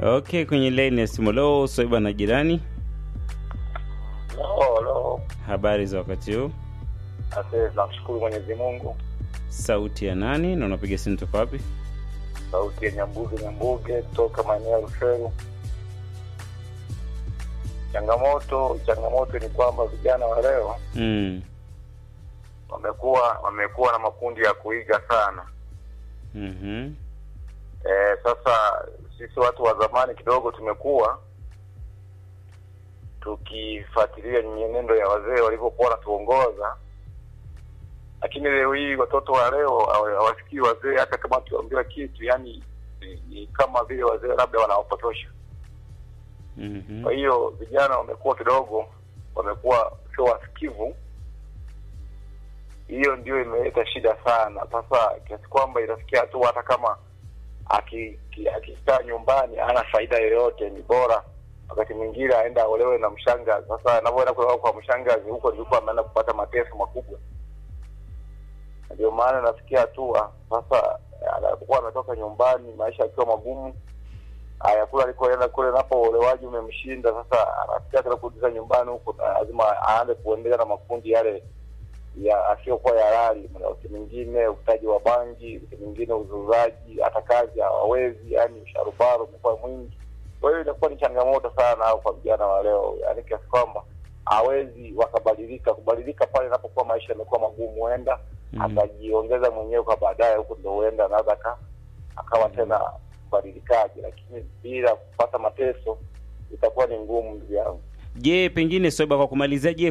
Okay, kwenye line ya simu leo Swaiba na jirani, Halo, halo. habari za wakati huu? Asante, tunamshukuru Mwenyezi Mungu. Sauti ya nani na unapiga simu toka wapi? Sauti ya Nyambuge Nyambuge toka maeneo ya Rushuru. Changamoto changamoto ni kwamba vijana wa leo Mm. wamekuwa wamekuwa na makundi ya kuiga sana. Mhm. E, sasa sisi watu wa zamani kidogo tumekuwa tukifuatilia mienendo ya wazee walivyokuwa wanatuongoza, lakini leo hii watoto wa leo hawa- hawasikii wazee, hata kama tuambiwa kitu, yani ni, ni kama vile wazee labda wanawapotosha. Mhm. Kwa hiyo vijana wamekuwa kidogo, wamekuwa sio wasikivu. Hiyo ndio imeleta shida sana sasa, kiasi kwamba inafikia hatua hata kama aki- ki- akikaa nyumbani hana faida yoyote, ni bora wakati mwingine aenda aolewe na mshangazi. Sasa anavyoenda kuolewa kwa mshangazi, huko ndiko ameenda kupata mateso makubwa. Na Ndio maana nafikia hatua sasa, anapokuwa ametoka nyumbani, maisha akiwa magumu, haya kule alikoenda kule, napo uolewaji umemshinda. Sasa anafikia tena kurudisha nyumbani huko, na lazima aanze kuendelea na makundi yale ya asiyokuwa ya halali, wakati mwingine uvutaji wa bangi, wakati mwingine uzuzaji, hata kazi hawawezi, yani usharubaro umekuwa mwingi. Kwa hiyo inakuwa ni changamoto sana au kwa vijana wa leo, yani kiasi kwamba hawezi wakabadilika. Kubadilika pale inapokuwa maisha yamekuwa magumu, huenda Mhm. atajiongeza mwenyewe kwa baadaye, huko ndo huenda anaweza aka- akawa tena mbadilikaji, lakini bila kupata mateso itakuwa ni ngumu, ndugu yangu. Je, pengine Swaiba, kwa kumalizia, je,